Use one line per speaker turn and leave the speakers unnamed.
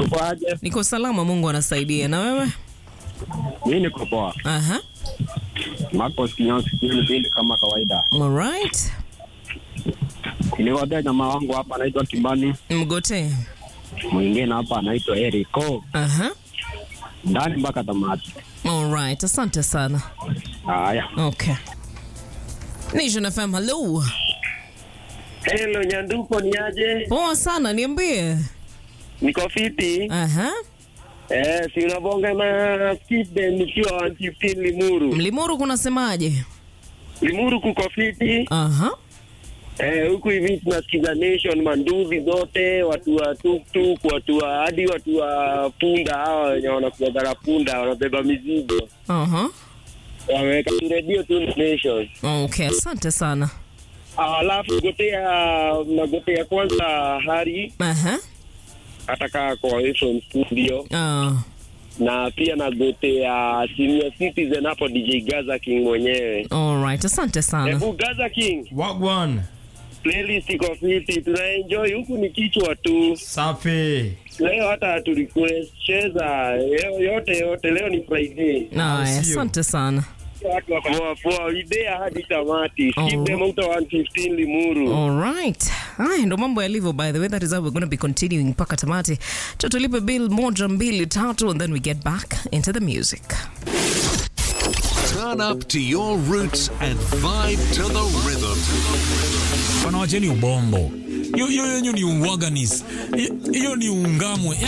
Uko aje?
Niko salama, Mungu anasaidia. Na wewe?
Mimi niko poa.
Aha.
Marcos Kinyosi Kieni Pili kama kawaida.
All right.
Niliwadea jamaa wangu hapa anaitwa Kimbani,
Mgote.
mwingine hapa anaitwa Eriko,
Aha.
ndani mpaka tamati.
All right. Asante sana.
Haya.
Okay. Nation FM, hello.
Hello Nyanduko, ni aje?
Poa sana, niambie.
Niko fiti.
Aha.
Eh, si unabonga na Steve nikiwa 115 Limuru.
Mlimuru kunasemaje?
Limuru kuko fiti.
Aha.
Eh, huku hivi tunasikiza Nation manduzi zote, watu wa tuktuk, watu wa hadi watu wa punda hawa wenye wanakuwa na punda wanabeba mizigo.
Aha.
Wameweka tu redio tu Nation.
Okay, asante sana.
Alafu gotea nagotea kwanza Hari
Aha.
atakaa kwa away from studio
Ah.
na pia nagotea senior citizen hapo DJ Gaza King mwenyewe.
All right, asante sana.
Hebu Gaza King,
Wagwan.
playlist iko fiti, tunaenjoy huku ni kichwa tu.
Safi.
Leo hata hatu request cheza leo yote yote, leo ni Friday.
Aya,
sio.
asante sana.
Watu wako poa poa, idea hadi tamati.
Oh.
Skip them out 115 Limuru.
All right. Haya ndo mambo yalivyo by the way that is how we're going to be continuing mpaka tamati. Cho tulipe bill moja mbili tatu and then we get back into the music.
Turn up to your roots and vibe to the rhythm.
wanawacheni ubombo hiyo hiyo yenyu ni uwaganis hiyo ni ungamwe